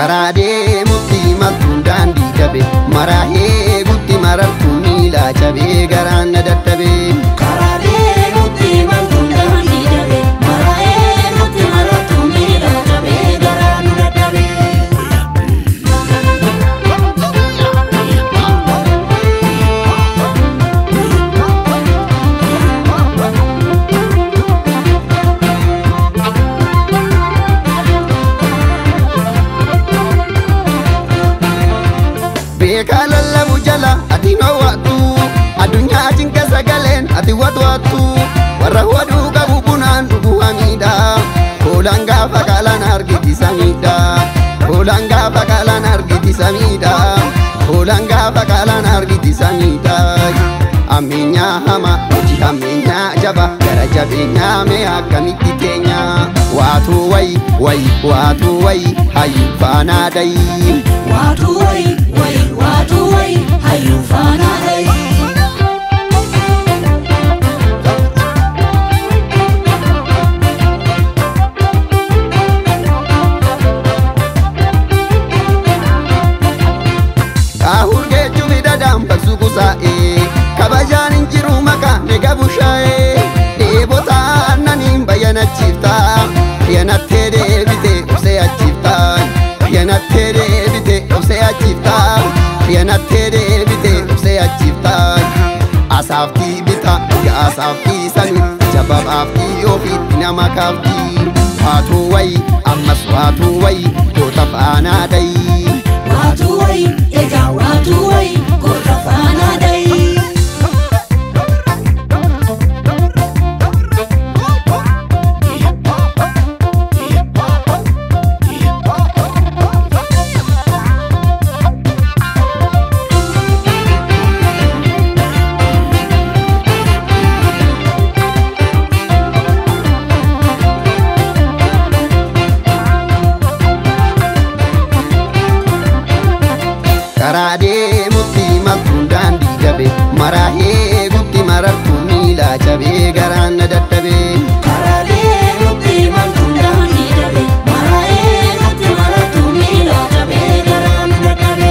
karaa deemutti maltuun daandii dhabe maraa eegutti marartuu miilaa cabee garaan na dadhabe. Karaa deemutti maltuun daandii dhabe maraa eegutti marartuu miila cabee garaa nu dadhabe. Beekaa lallabu jala ati noowwattu addunyaa cinqa sagaleen ati watwattu warra waduu qabu bunaan dhuguu hamiidha hoolaan gaafa qaalaan argitisa miidha hoolaan gaafa qaalaan argitisa miidha hoolaan gaafa qaalaan argitisa miidha ammeenyaa hama hojii ammeenyaa jaba gara jabeenyaa mee akkamitti keenya waatuu wayi wayi waatuu wayi hayyuu faanaa dayi. Waatu wayi wayi waatu wayi hayyuu faanaa dhayi. Kaahur geejju midhadhaan baksu kusaa'ee kabajaan hin jiru maqaa eega bushaa'ee dheebota aannaniin bayyanachiifta yanattee deebite obsee achiifta yanattee deebite obsee achiifta yanattee deebite obsee achiifta asaaftii bita yaa asaaftii sani jababaaftii ofiitti nama kaaftii waatuu wayi ammas waatuu wayi goota faanaa dayi. Waatu wayi egaa waatu wayi goota faanaa dhayi. karaa deemutti maltuun daandii dhabe maraa eegutti marartuu miilaa cabee garaan na dadhabe Karaa deemutti maltuun daandii dhabe maraa eegutti marartuu miila cabee garaa nu dadhabe.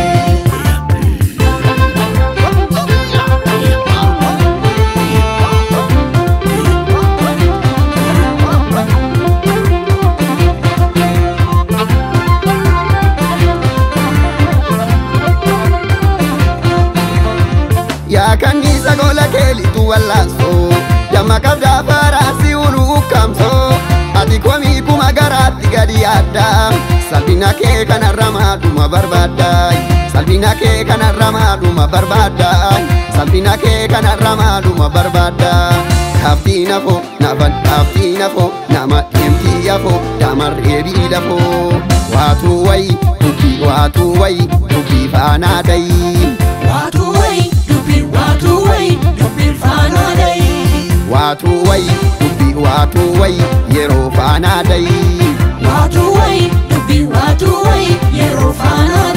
yaa kanniisa gola keelitu wallaansoo damma qabdaa faraasi ulu ukkaamsoo ati komii kuma garaatti gadi yaadda salphina kee kanarra maadhuma barbaadda salphina kee kanarra maadhuma barbaadda salphina kee kanarra maadhuma barbaadda kaaftii nafoo nafan kaaftii nafoo nama deemtii yafoo damarree biilafoo waatuu wayi dubbii waatuu wayi dubbii faanaa dayi. Waatu wayi dubbiin waatu wayi dubbiin faanaa dhayi. waatuu wayi dubbii waatuu wayi yeroo faanaa dayi Waatu wayi dubbiin waatu wayi yeroo faanaa